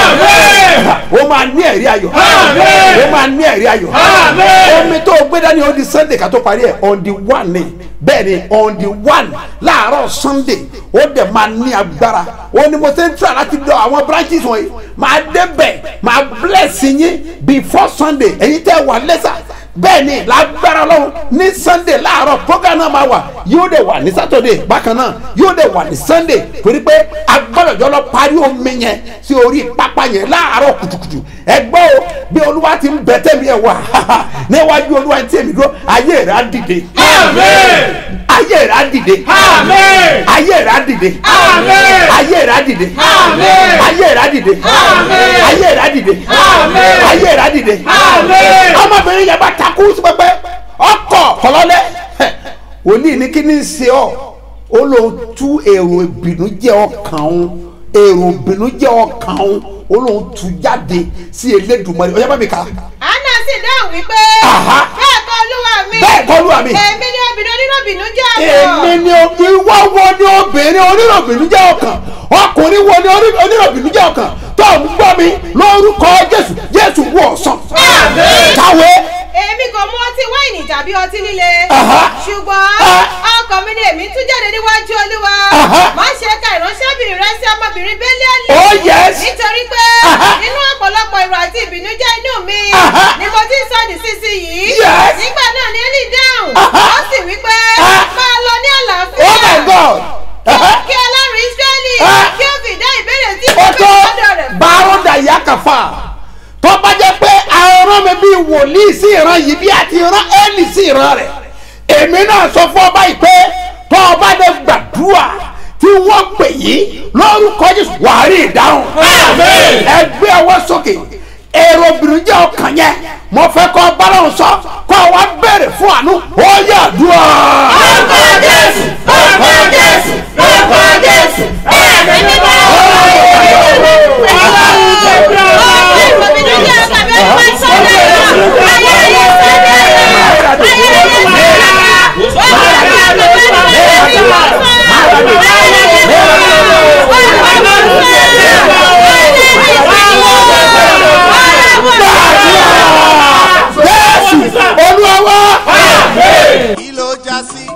Speaker 2: ó máa ní ẹ̀rí ayọ̀ ó máa ní ẹ̀rí ayọ̀ omi tó gbé dání ó di sunday ká tó parí ẹ̀ on the one ni bẹ́ẹ̀ ni on the one láàárọ̀ sunday ó dẹ̀ máa ní agbára ó ní mo ṣe ń tura láti dọ̀ àwọn branches wọ̀nyí máa débẹ̀ máa bless yín before sunday èyí tẹ́ wà lẹ́sà bẹ́ẹ̀ ni lágbára lọ́wọ́ ní sunday láàárọ̀ program náà máa wà yóò dẹ̀ wà ní saturday bákan náà yóò dẹ̀ wà ní sunday torí pé agbọ́dọ̀jọ́ lọ parí omi yẹn sí orí pápá yẹn láàárọ̀ kùtùkùtù ẹgbẹ́ o bí olúwa ti ń bẹ tẹ́mi ẹ̀ wá níwájú olúwa ti tẹ̀mí dúró ayé rẹ̀ á dìde. ayé rẹ̀ á dìde. ayé rẹ̀ á dìde. ayé rẹ̀ á dìde. ayé rẹ̀ á dìde. ayé rẹ̀ á dìde. ayé rẹ̀ á dìde. ọmọbìnrin yẹn bá takú sí pẹpẹ ọkọ kọlọlẹ òní ní kí ni ṣe ọ ó lọ tú èrò ìbìnújẹ́ ọkàn òun èrò ìbìnújẹ́ ọkàn òun ó lóun tú jáde sí elédùnmọ́ni ọjọ́ bá mi kà á
Speaker 6: anna sì dáhùn wípé
Speaker 2: Aha.
Speaker 6: bẹ́ẹ̀ kọ́ olúwa mi
Speaker 2: bẹ́ẹ̀ kọ́ olúwa mi.
Speaker 6: èmi ni obìnrin onírọ̀bìnú jẹ́
Speaker 2: èmi ni o- ìwọ wo ni obìnrin onírọ̀bìnú jẹ́ ọkàn ọkùnrin wo ni oní- onírọ̀bìnú jẹ́ ọkàn tó ń gbọ́ mi lórúkọ jésù jésù wú ọ̀sán. kàwé
Speaker 6: èmi kò mu ọtí wáìnì tàbí ọtí líle
Speaker 2: Aha.
Speaker 6: ṣùgbọ́n
Speaker 2: Ah.
Speaker 6: ọkàn mi ni èmi tún jáde níwájú olúwa
Speaker 2: Aha.
Speaker 6: má ṣe ka ìránṣẹ́bìnrin rẹ sí ọmọbìnrin bẹ́líálì
Speaker 2: Oh, yes.
Speaker 6: nítorí pé
Speaker 2: Aha.
Speaker 6: nínú ọ̀pọ̀lọpọ̀ ìrọ̀ àti ìbìnújẹ́ inú mi
Speaker 2: Aha.
Speaker 6: ni mo ti ń sọ nísinsìnyí
Speaker 2: Yes.
Speaker 6: nígbà náà ni Élì dáhùn
Speaker 2: Aha.
Speaker 6: ó sì wí pé
Speaker 2: Ah.
Speaker 6: máa lọ ní àlàáfíà
Speaker 2: oh my god Aha.
Speaker 6: kí ọlọ́run Ísírẹ́lì
Speaker 2: Ah.
Speaker 6: kí ó fi dá ìbéèrè tí
Speaker 2: ó
Speaker 6: mo
Speaker 2: tó
Speaker 6: fi lọ́dọ̀ rẹ̀ fún
Speaker 2: bárọ̀dà ìyá kàfà tó bá jẹ́ pé àrùn mi bíi wòlíì sí ìran yìí bí àti ìran ẹ́ẹ̀lì sí ìran rẹ̀ èmi náà sọ fún ọba yìí pé tó ọba lè gbàdúrà tí wọ́n pè yí lórúkọ Jésù wàá rí ìdáhùn ẹ gbé ọwọ́ sókè èrò obìnrin jẹ́ ọkàn yẹn mo fẹ́ kọ́ báláwọn sọ kọ́ wa béèrè fún àánú ó yà dùn
Speaker 3: Orúkọ Jésù, orúkọ Jésù, orúkọ Jésù, ẹ̀mí mímọ́.
Speaker 2: Jésù Olúwa wa.
Speaker 1: kí ló já sí.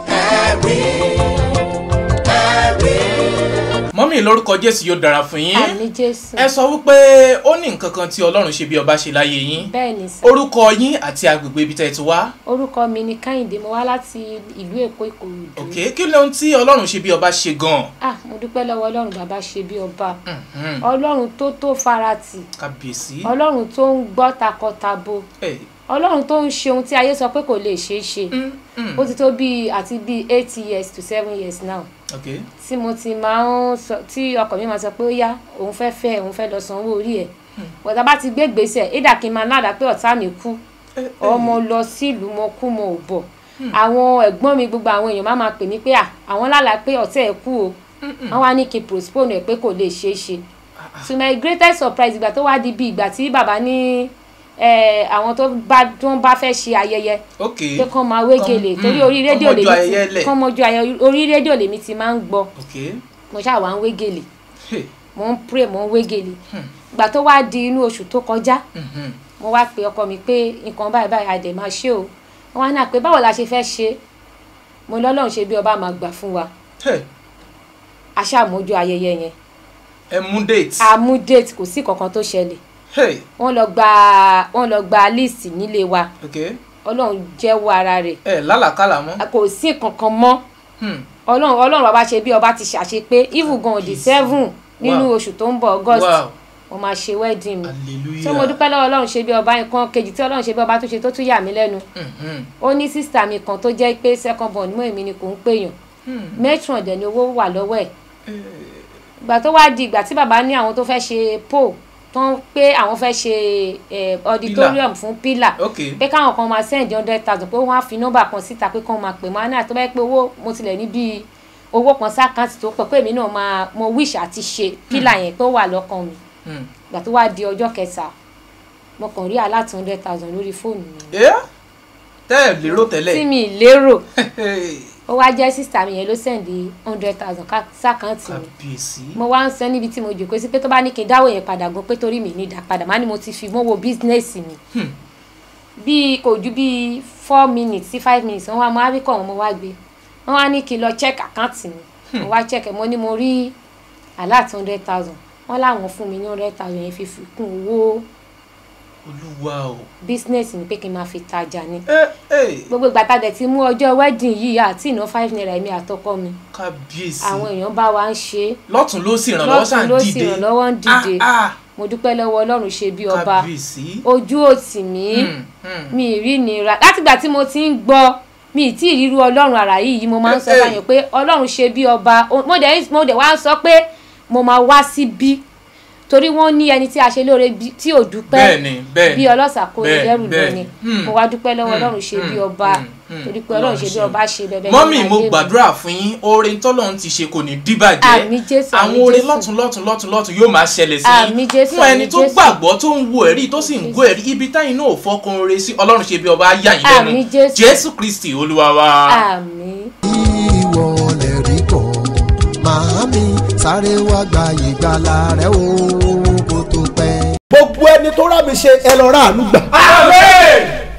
Speaker 5: mọ́mí lórúkọ jésù yóò dára fún yín
Speaker 7: àmì jésù
Speaker 5: ẹ sọ wípé ó ní nǹkan kan tí ọlọ́run ṣe bí ọba ṣe láyé yín
Speaker 7: bẹ́ẹ̀ ni sà
Speaker 5: orúkọ yín àti agbègbè ibi tẹ́ ẹ ti wá
Speaker 7: orúkọ mi ni kẹ́hìndé mo wá láti ìlú èkó ìkòròdú
Speaker 5: òkè kí lóhun tí ọlọ́run ṣe bí ọba ṣe gan-an
Speaker 7: ah mo dúpẹ́ lọ́wọ́ ọlọ́run bàbá ṣe bí ọba
Speaker 5: Mhm.
Speaker 7: ọlọ́run tó tó farati
Speaker 5: kábíyèsí
Speaker 7: ọlọ́run tó ń gbọ́ takọtabo
Speaker 5: ẹ
Speaker 7: ọlọ́run tó ń ṣe ohun tí ayé sọ pé kò lè ṣeé ṣe
Speaker 5: mm, mm.
Speaker 7: ó ti tó bíi àti bíi eight years to seven years now
Speaker 5: ok
Speaker 7: tí mo ti máa ń sọ tí ọkọ mi máa sọ pé ó yá òun fẹ́ fẹ́ òun fẹ́ lọ sanwó orí ẹ̀ bọ̀dá bá ti gbé gbèsè ìdá kí n máa ládàá pé ọ̀tá mi kú
Speaker 5: ẹ, ẹ.
Speaker 7: ọmọ lọ sílùú mo kú mo ò bọ̀ àwọn ẹ̀gbọ́n mi gbogbo àwọn èèyàn máa máa pè mí pé à àwọn lálàá pé ọ̀tá ẹ̀ kú o wọ́n wá ní kí n postpone ẹ̀ pé kò lè ṣeé ṣe to my greatest surprise ìgbà tó wá di bí ìgbà tí bàbá ní eh, àwọn tó bá tó ń bá fẹ́ ṣe ayẹyẹ
Speaker 5: ok
Speaker 7: pé kán máa wégele
Speaker 5: Kán-
Speaker 7: torí
Speaker 5: mm,
Speaker 7: orí rédíò
Speaker 5: kán mọ́jú ayẹyẹ
Speaker 7: lèmi
Speaker 5: lẹ̀.
Speaker 7: ti kán mọ́jú ayẹyẹ orí rédíò lèmi ti máa ń gbọ́
Speaker 5: ok
Speaker 7: mo ṣáà wá ń wégele
Speaker 5: Hey.
Speaker 7: mo ń pray mo ń wégele ìgbà tó wá di inú oṣù tó kọjá
Speaker 5: Mhm.
Speaker 7: mo wá pe ọkọ mi pé nǹkan báyìí báyìí àdè máa ṣe o wọn wá náà pé báwo la ṣe fẹ́ ṣe mo lọ́lọ́run ṣe bí ọba máa gbà fún wa
Speaker 5: Hey.
Speaker 7: aṣáàmójú ayẹyẹ yẹn
Speaker 5: ẹ mú date
Speaker 7: àmú date kò sí kankan tó ṣẹlẹ̀
Speaker 5: Hey.
Speaker 7: wọ́n lọ gba wọ́n lọ gba list nílé wa
Speaker 5: ok
Speaker 7: ọlọ́run jẹ́wọ́ ara rẹ̀
Speaker 5: ẹ lálàkàlà mọ́
Speaker 7: kò sí kankan mọ́
Speaker 5: Hmm.
Speaker 7: ọlọ́run ọlọ́run bàbá ṣe bí ọba ti ṣàṣepé even gan di seven nínú
Speaker 5: Wow.
Speaker 7: oṣù tó ń bọ̀ august
Speaker 5: wow
Speaker 7: mo máa ṣe wedding mi
Speaker 5: hallelujah
Speaker 7: tó mo dúpẹ́ lọ́wọ́ ọlọ́run ṣe bí ọba nǹkan kejì tí ọlọ́run ṣe bí ọba tó ṣe tó tún yà mí lẹ́nu
Speaker 5: Mhm.
Speaker 7: ó ní sísítà mi kan tó jẹ́ pé second born mọ́ èmi ni kò ń pèèyàn
Speaker 5: Hmm.
Speaker 7: matron dẹ̀ ni owó wà lọ́wọ́ ẹ̀ ìgbà tó wá di ìgbà tí bàbá ní àwọn tó fẹ́ ṣe poll tó ń pé àwọn fẹ́ ṣe eh, auditorium fún pillar
Speaker 5: ok
Speaker 7: pé káwọn kan máa send hundred thousand pé wọ́n á fi nọ́mbà kan síta pé kán máa pè mọ́ àná tó bá yẹ pé owó mo tilẹ̀ ní bíi owó kan sákàǹtì tó pọ̀ pé èmi náà máa mo wish àti ṣe pillar yẹn pé ó wà lọ́kàn mi
Speaker 5: Hmm.
Speaker 7: ìgbà tó wá di ọjọ́ kẹta mo kàn rí aláàtì hundred thousand lórí fóònù mi
Speaker 5: ẹ tẹ́ ẹ lérò
Speaker 7: tí
Speaker 5: tẹ́lẹ̀
Speaker 7: mi lérò
Speaker 5: Hey.
Speaker 7: ó wá jẹ́ sísítà mi yẹn ló sẹ́ndí hundred thousand sákàǹtì mi
Speaker 5: kábíyèsí
Speaker 7: mo wá ń sọ níbi tí mo jòkó sí pé tó bá ní kí n dáwọ́ yẹn padà gan pé torí mi ní ìdá padà má ni mo ti fi mọ́wọ́ bísínẹ́sì mi
Speaker 5: Hmm.
Speaker 7: bíi kò ju bíi four minutes sí five minutes wọ́n wá mo wá rí kọ̀ wọ́n mo wá gbé wọ́n wá ní kí n lọ check àkáǹtì mi mo wá check ẹ̀ mo ní mo rí alert hundred thousand wọ́n láwọn fún mi ní hundred thousand yẹn fi fi kún owó
Speaker 5: olúwa o
Speaker 7: bísínẹ́sì mi pé kí n máa fi tajà ni
Speaker 5: ẹ ẹ
Speaker 7: gbogbo ìgbà tá a dẹ̀ ti mú ọjọ́ wedding yìí àti ìná five naira èmi àtọkọ mi
Speaker 5: kábíyèsí
Speaker 7: àwọn èèyàn bá wa ń ṣe é
Speaker 5: lọ́tún ló sì ìrànlọ́wọ́
Speaker 7: lọ́tún
Speaker 5: ṣáà ń
Speaker 7: ló sì
Speaker 5: dìde
Speaker 7: ìrànlọ́wọ́ ń dìde
Speaker 5: Ah, ah.
Speaker 7: mo dúpẹ́ lọ́wọ́ ọlọ́run ṣe bí ọba
Speaker 5: kábíyèsí
Speaker 7: ojú òtì mí
Speaker 5: Hmm, hmm.
Speaker 7: mi ì rí nira látìgbà tí mo ti ń gbọ́ mi ì tí ì ríru ọlọ́run àrà yìí mo máa ń sọ
Speaker 5: Eh, eh.
Speaker 7: báyọ̀ pé ọlọ́run ṣe bí ọba O- mo dẹ̀ mo dẹ̀ wá ń sọ pé mo máa wá síbí torí wọ́n ní ẹni tí a ṣe lóore bí- tí ò dúpẹ́
Speaker 5: bẹ́ẹ̀ni bẹ́ẹ̀ni
Speaker 7: bí ọlọ́sà kó lè
Speaker 5: bẹ́ẹ̀,
Speaker 7: dẹ́rù lọ
Speaker 5: bẹ́ẹ̀.
Speaker 7: ni
Speaker 5: Hmm.
Speaker 7: mo wá dúpẹ́ lọ́wọ́
Speaker 5: Hmm,
Speaker 7: ọlọ́run ṣe bí
Speaker 5: hmm,
Speaker 7: ọba
Speaker 5: hmm, hmm.
Speaker 7: torí pé ọlọ́run ṣe bí
Speaker 5: Ọlọ́run
Speaker 7: ọba ṣe bẹ́ẹ̀
Speaker 5: mọ́mì mo gbàdúrà fún yín oore tọ́lọ́run ti ṣe kò ní díbàjẹ́
Speaker 7: Àmín Jésù, àmín
Speaker 5: àwọn oore
Speaker 7: Jésù.
Speaker 5: lọ́tún lọ́tún lọ́tún lọ́tún yóò máa ṣẹlẹ̀ sí
Speaker 7: Àmín Jésù,
Speaker 5: fún ẹni
Speaker 7: àmín
Speaker 5: tó
Speaker 7: Jésù.
Speaker 5: gbàgbọ́ tó ń wo ẹ̀rí tó sì ń gbọ́ ẹ̀rí ibi táyìn náà ò fọkàn oore sí ọlọ́run ṣe bí ọba á yà yín lẹ́nu
Speaker 7: Àmín Jésù.
Speaker 5: jésù kristi olúwa wa.
Speaker 7: àmín
Speaker 8: ìwọ lè rí bọ̀ màámi sáré wá gba ìgbàlà rẹ o kó tó pẹ́.
Speaker 2: gbogbo ẹni tó rà mí ṣe ẹ lọ rà àánú gbà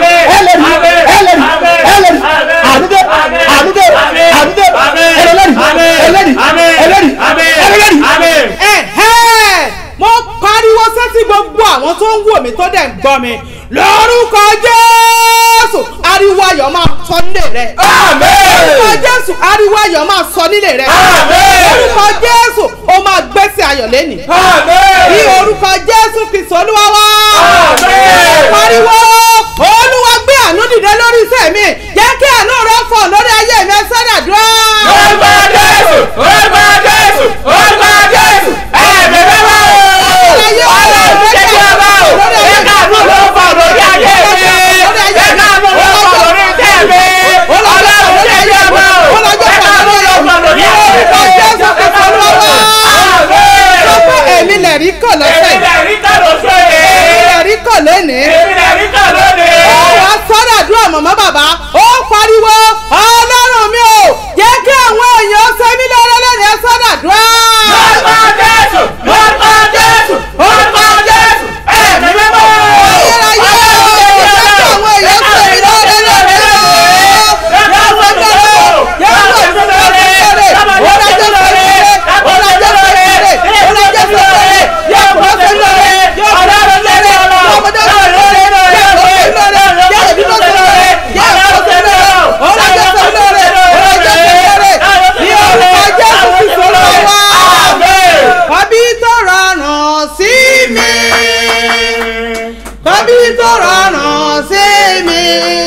Speaker 2: ẹlẹ́rìí ẹlẹ́rìí ẹlẹ́rìí àdúgbò àdúgbò àdúgbò ẹlẹ́rìí ẹlẹ́rìí ẹlẹ́rìí ẹlẹ́rìí.
Speaker 9: Ẹ̀hẹ́! mo pariwo sétí gbogbo àwọn tó ń wò mí tó dẹ̀ ń gbọ́ mi lórúkọ jésù ariwo ayọ̀ máa sọ nílé rẹ. lórúkọ jésù ariwo ayọ̀ máa sọ nílé rẹ. lórúkọ jésù o máa gbèsè ayọ̀ lẹ́nì. ní orúkọ jésù kristu olúwa wá. pariwo olúwa gbé àánú dìde lórí iṣẹ́ mi jẹ́ kí àánú rẹ fọ̀ lórí ayé mi ẹ sọ́dà dúró.
Speaker 3: orúkọ jésù orúkọ jésù orúkọ jésù ẹ̀mí mímọ́ ọlọ́run jẹ́ kí ọba o ẹ káàánú ló fà lórí ayé mi ẹ káàánú ló fà lórí iṣẹ́ mi ọlọ́run jẹ́ kí ọba o ẹ káàánú ló fà lórí ayé mi
Speaker 9: orúkọ jésù kristu olúwa wá. sọ pé èmi lè rí kàn lọ́sẹ̀
Speaker 3: èmi lè rí kàn lọ́sẹ̀
Speaker 9: èmi lè rí kàn lónìí.
Speaker 3: èmi lè rí kàn lónìí.
Speaker 9: ó wá sọ́dọ̀ àdúrà mọ̀mọ́ bàbá ó pariwo ọlọ́run mi ò jẹ́ kí àwọn èèyàn ṣe mí lọ́rọ́ lẹ́nu ẹ sọ́dọ̀ àdúrà.
Speaker 3: lórúkọ jésù lórúkọ jésù orúkọ jésù ẹ̀mí mímọ́
Speaker 9: ayérayé ó jẹ́ kí àwọn èèyàn ṣe mí lọ́rọ́ lẹ́nu ẹ Bàbí tó rọrùn sí mi. Bàbí tó rọrùn sí mi.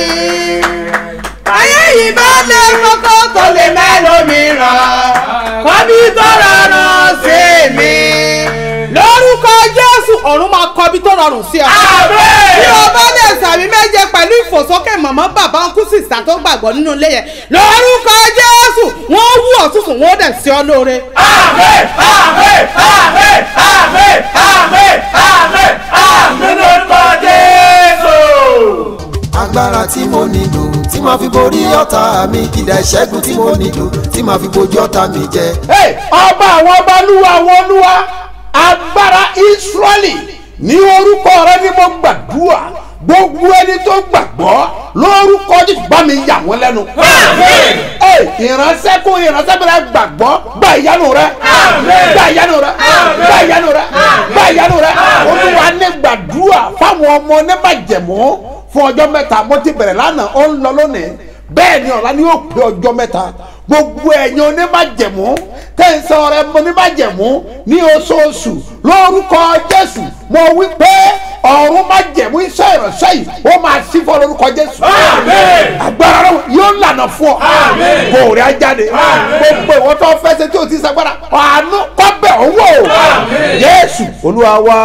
Speaker 9: Ayé yìí bá lé kọ́kọ́ tó lè mẹ́lòmíràn. Bàbí tó rọrùn sí mi. Lórúkọ Jésù ọ̀run máa kọ bí tó rọrùn sí ọ. Bí o bá lè sàmì méje pẹ̀lú ìfòsókè mọ̀mọ́ bàbá ń kú sísà tó gbàgbọ́ nínú ilé yẹn. Lórúkọ Jésù wọ́n wú ọ̀tútù wọ́n dẹ̀ sí ọ lóore.
Speaker 3: àmín àmín àmín àmín àmín àmín àmín lórúkọ jésù.
Speaker 8: agbára tí mo nílò tí màá fi borí ọ̀tá mi ìdá ìṣẹ́gun tí mo nílò tí màá fi bojú ọ̀tá mi jẹ.
Speaker 2: Hey, ọba àwọn ọba lúwa àwọn olúwa agbára israẹli ní orúkọ rẹ ni mo gbàdúrà gbogbo ẹni tó gbàgbọ́ lórúkọ jésù bá mi yà wọ́n lẹ́nu. Hey, ìránṣẹ́ kún ìránṣẹ́ bẹ̀rẹ̀ gbàgbọ́ gba ìyanu rẹ gba ìyanu rẹ gba ìyanu rẹ gba ìyanu rẹ olúwa ní gbàdúrà fáwọn ọmọ oníbàjẹ̀mọ́ fún ọjọ́ mẹ́ta mo ti bẹ̀rẹ̀ lánàá ó ń lọ lónìí bẹ́ẹ̀ ni ọ̀la ni yóò pé ọjọ́ mẹ́ta gbogbo ẹ̀yin oníbàjẹ̀mú tẹ̀sán ọ̀rẹ́ oníbàjẹ̀mú ní oṣooṣù lórúkọ jésù mo wí pé ọ̀run má jẹ̀mú iṣẹ́ ìránṣẹ́ yìí ó máa sí fún lórúkọ jésù agbára rẹ yóò lànà fún ọ kò rí ajáde gbogbo ìwọ tó fẹ́ ṣe tí o ti sagbára àánú kọ́bẹ̀ owó jésù olúwa wa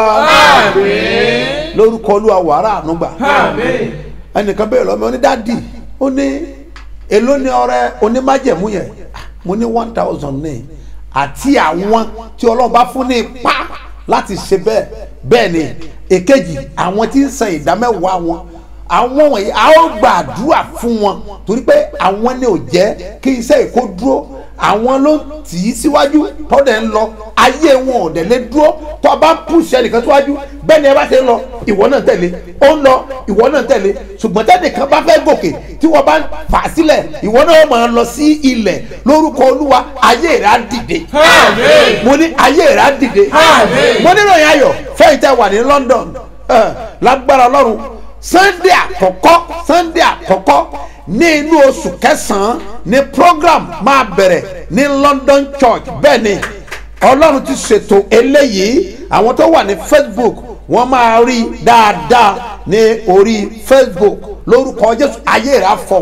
Speaker 2: lórúkọ olúwa wàrà àánú gbà ẹnìkan bẹ́ẹ̀ lọ́mọ onídàádì ó ní èló ni ọrẹ onímájẹ̀mú yẹn mo ní one thousand ní àti àwọn tí ọlọ́run bá fún ní ipá láti ṣe bẹ́ẹ̀ bẹ́ẹ̀ ni èkejì àwọn tí ń san ìdámẹ́wàá wọn àwọn wọ̀nyí a ó gbàdúrà fún wọn torí pé àwọn ni ò jẹ́ kí iṣẹ́ èkó dúró àwọn ló tì í síwájú tọ́dẹ̀ ń lọ ayé wọn ò dẹ̀ lé dúró tó a bá ń pùsì ẹnìkan síwájú bẹ́ẹ̀ ni ẹ bá ṣe ń lọ ìwọ náà tẹ̀lé ó ń lọ ìwọ náà tẹ̀lé ṣùgbọ́n tẹ́nìkan bá fẹ́ gòkè tí wọ́n bá ń fà á sílẹ̀ ìwọ náà máa lọ sí ilẹ̀ lórúkọ olúwa ayé rẹ̀ á dìde mo ní ayé rẹ̀ á dìde mo ní ìròyìn ayọ̀ fẹ́yìn tẹ́ wà ní London eh, lágbára ọlọ́run sunday àkọ́kọ́ sunday àkọ́kọ́ ní inú oṣù kẹsàn-án ní program máa bẹ̀rẹ̀ ní London Church bẹ́ẹ̀ ni ọlọ́run ti ṣètò eléyìí àwọn tó wà ní Facebook wọ́n máa rí dáadáa ní orí Facebook lórúkọ Jésù ayé rẹ̀ á fọ́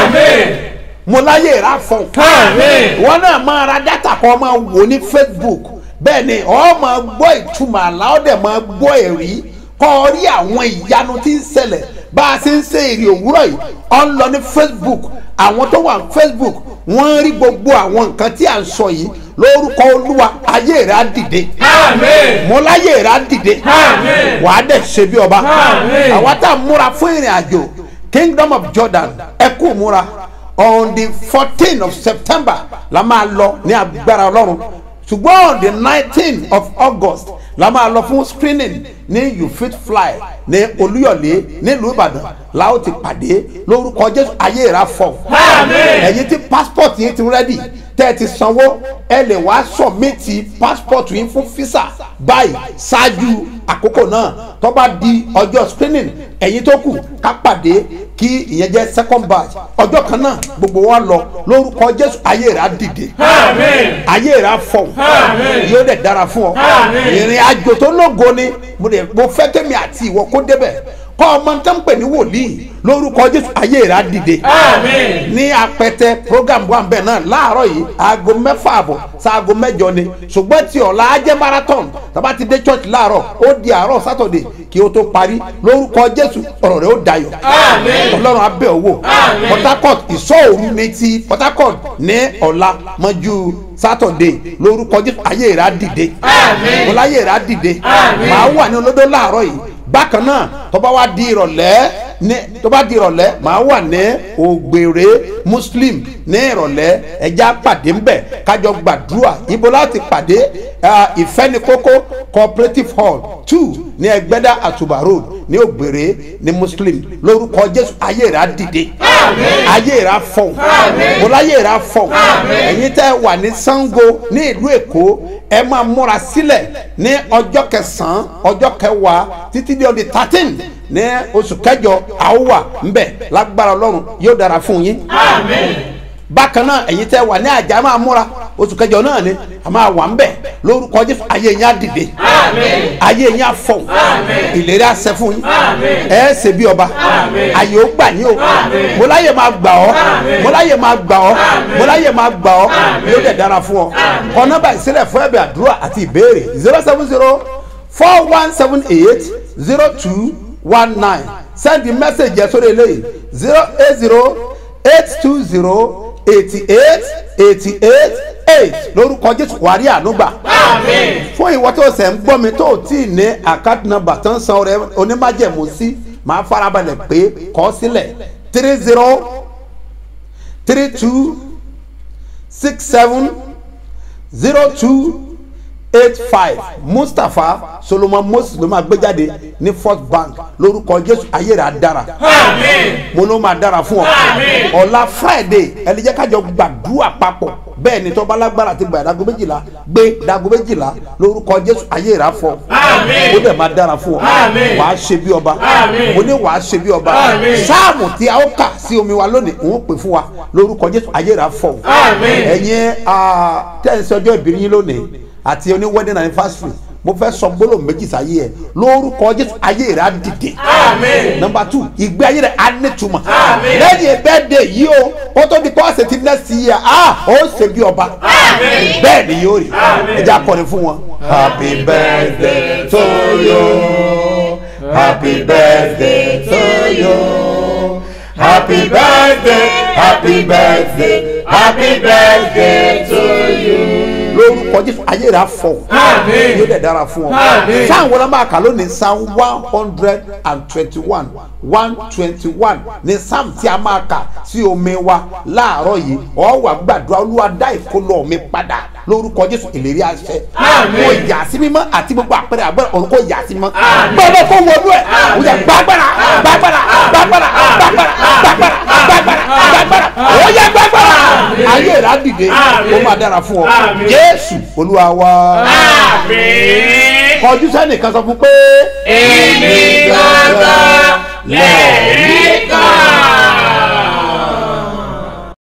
Speaker 2: mo láyé rẹ̀ á fọ́ wọ́n náà máa ra dátà kan máa wò ní Facebook bẹ́ẹ̀ ni ọ́ máa gbọ́ ìtumọ̀ àlá ọ́ dẹ̀ máa gbọ́ ẹ̀rí kọ́ rí àwọn ìyanu tí ń ṣẹlẹ̀ bá a ṣe ń ṣe èrè òwúrọ̀ yìí ọ̀ ń lọ ní Facebook àwọn tó wà ní Facebook wọ́n rí gbogbo àwọn nǹkan tí à ń sọ yìí lórúkọ olúwa ayé rẹ̀ á dìde mo láyé rẹ̀ á dìde wà á dẹ̀ ṣe bí ọba àwa tá a múra fún ìrìn àjò Kingdom of Jordan ẹ kú múra on the fourteen of September la máa lọ ní agbára ọlọ́run ṣùgbọ́n on the nineteen of August la máa lọ fún screening ní you fit fly ní olúyọ̀lé nílùú ìbàdàn la ó ti pàdé lórúkọ jésù ayé ìra fọ ẹ̀yin tí passport yín ti rẹ́dì tẹ́ ẹ ti sanwó ẹ lè wá sọ̀mẹ́tì passport yín fún visa báyìí ṣáájú àkókò náà tó bá di ọjọ́ screening ẹ̀yin tó kù ká pàdé kí ìyẹn jẹ́ second batch ọjọ́ kan náà gbogbo wa lọ lórúkọ jésù ayé ìra dìde ayé ìra fọ yóò dẹ̀ dára fún ọ ìrìn àjò tó lógo ni mo dẹ̀ mo fẹ́ kémi àti ìwọ kó débẹ̀ kọ́ ọmọ tó ń pè ní wòlíì lórúkọ jésù ayé rà dìde ní apẹtẹ program wa bẹ́ẹ̀ náà láàárọ̀ yìí aago mẹ́fà àbọ̀ sáago mẹ́jọ ni ṣùgbọ́n tí ọ̀la ajẹ́ marathon tàbá ti dé church láàárọ̀ ó di àárọ̀ saturday kí o tó parí lórúkọ jésù ọ̀rọ̀ rẹ̀ ó dayọ̀ ọlọ́run abẹ́ owó port harcourt ìṣọ́ òru ní ti port harcourt ní ọ̀la mọ́jú saturday lórúkọ jésù ayé rà dìde ọ̀la ayé rà dìde màá wà ní olódó láàárọ̀ yìí bákan náà tó bá wá di ìrọ̀lẹ́ ní tó bá di ìrọ̀lẹ́ màá wà ní ògbèrè muslim ní ìrọ̀lẹ́ ẹja pàdé ńbẹ̀ kájọ gbàdúrà ibo láti pàdé ìfẹ́nikókó cooperative hall two ní ẹgbẹ́dá àtùbà road ní ògbèrè ní muslim lórúkọ jésù ayé rà dìde ayé rà fọ̀n mo láyé rà fọ̀n ẹ̀yin tẹ́ wà ní sango ní ìlú èkó ẹ máa múra sílẹ̀ ní ọjọ́ kẹsàn-án ọjọ́ kẹwàá títí di ọdún thirteen ní oṣù kẹjọ àwòwà ńbẹ lágbára ọlọ́run yóò dára fún yín. bákan náà ẹ̀yin tẹ́ wà ní àjà máa múra oṣù kẹjọ náà ni a máa wà ńbẹ lórúkọ jésù ayé yín á dìde ayé yín á fọ̀n ìlérí á ṣẹ fún yín ẹ ṣe bí ọba ayé ó gbà yín o mo láyè máa gbà ọ́ mo láyè máa gbà ọ́ mo láyè máa gbà ọ́ yóò dẹ̀ dára fún ọ kọ nọ́mbà ìsílẹ̀ fún ẹ̀bẹ̀ àdúrà àti ìbéèrè zero seven zero four one seven eight zero two one nine send the message yẹn sórí eléyìí zero eight zero eight two zero eighty eight eighty eight eight lórúkọ jésù wàrí ànúgbà fún ìwọ tó ṣẹ̀ ń gbọ́ mi tó tí ì ní account number tó ń san ọrẹ onímájẹ̀mú sí máa farabalẹ̀ pé kọ́ sílẹ̀ three zero three two six seven zero two eight five mustapha solomon moses ló máa gbé jáde ní first bank lórúkọ jésù ayé rẹ̀ á dára mo ló máa dára fún ọ ọ̀la friday ẹni jẹ́ kájọ gbàdúrà papọ̀ bẹ́ẹ̀ ni tọ́ba lágbára ti gbà dago méjìlá gbé dago méjìlá lórúkọ jésù ayé rẹ̀ á fọ ó dẹ̀ máa dára fún ọ wàá ṣe bí ọba mo ní wàá ṣe bí ọba sáàmù tí a ó kà sí omi wa lónìí òun pè fún wa lórúkọ jésù ayé rẹ̀ á fọ ẹ̀yin tẹ́ǹsì ọjọ́ ìbí yín lónìí àti oní wedding anniversary mo fẹ́ sọ gbólóhùn méjì sáyé ẹ lórúkọ jésù ayé rẹ á dìde nọmba two ìgbé ayé rẹ á nítumọ̀ lẹ́yìn bẹ́ẹ̀dẹ̀ yìí o ó tó di kọ́ọ̀sì tí next year ah ó ṣe bí ọba bẹ́ẹ̀ ni yóò rí ẹ jẹ́ akọrin fún wọn. happy birthday to you happy birthday to you happy birthday happy birthday happy birthday to you. lórúkọ jésù ayé rẹ afọ yóò dẹ̀ dára fún ọ sáà wọn máa kà lónìí psalm one hundred and twenty-one one twenty-one ní psalm tí a máa kà sí omi wa láàárọ̀ yìí ọ wà gbàdúrà olúwa dá ìkólọ mi padà lórúkọ jésù ìlérí àṣẹ kò yà sí mímọ́ àti gbogbo àpẹẹrẹ àgbẹrẹ ọ̀run kò yà sí mímọ́ gbọ́dọ̀ kó wọlú ẹ̀ o yà gbàgbára gbàgbára gbàgbára gbàgbára gbàgbára gbàgbára gbàgbára o yà gbàgbára ayé rà dìde ó máa dára fún ọ jésù olúwa wa kọjú sẹ́nìkan sọ fún pé.
Speaker 3: èmi gbọ́dọ̀ lẹ́rìí